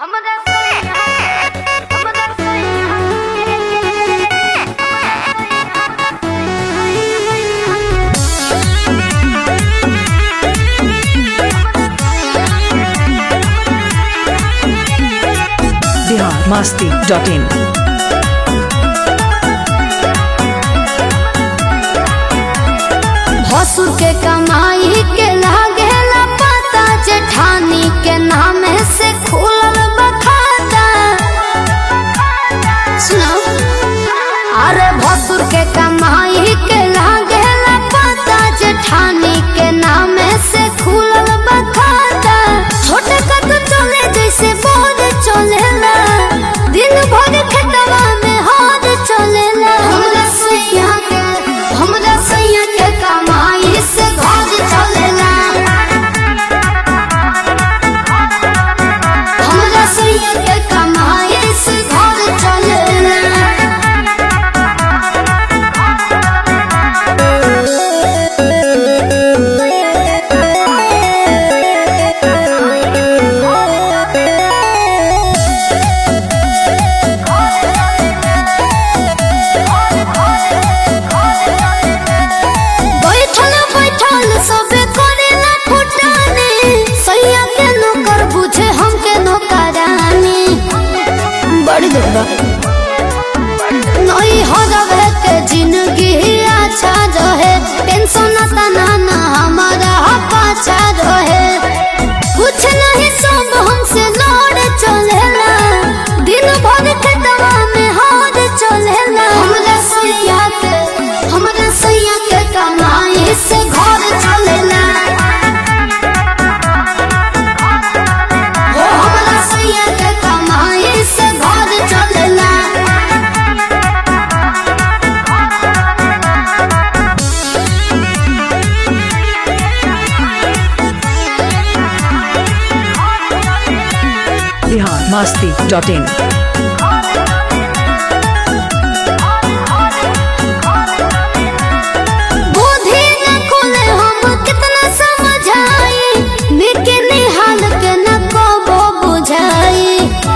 हमरा सैया हमरा सैया बिहार मास्ती डॉट इन भसुर के कमाई के लागेला पता जेठानी के नाम से खुलल बखाता सुनो अरे भसुर के कमाई के लागेला पता जेठानी के नाम से खुलल बखाता छोटे कद चले जैसे बोझ चलेला दिन भर खेतवा में हाथ चलेला हमरा सैया के हमरा सैया के कमाई से घर चलेला हमरा सैया के कमाई से घर चलेला बैठल बैठल सबे करेला फुटाने सैया के नौकर बुझे हमके नौकरानी बड़ी दुर्गा नई हो रहे के जिंदगी अच्छा रहे टेंशन तना ना हमारा पाछा रहे कुछ नहीं सब हमसे लड़ चलेला दिन भर खेतवा में हाथ चलेला हमरा सैया के हमरा सैया के कमाई से घर चलेला हो हमरा सैया के कमाई से घर चलेला बिहार मास्ती डॉट इन बुद्धि न खुले हम कितना समझाई निके निहाल के न कबो बुझाई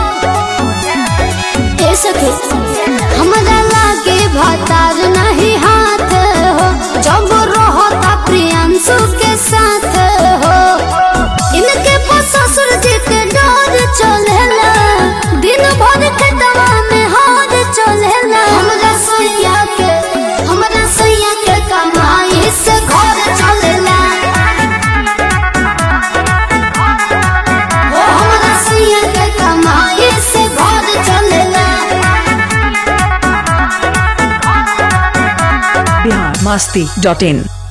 ए सखी हमरा लागे भतार नहीं हाथ हो जब रहता प्रियांशु के साथ हो इनके पास ससुर जी के डर चलेला दिन भर खेतवा में हाथ चलेला हमरा सैया के हमरा सैया के कमाई से घर चलेला हो हमरा सैया के कमाई से घर चलेला बिहार मास्ती डॉट इन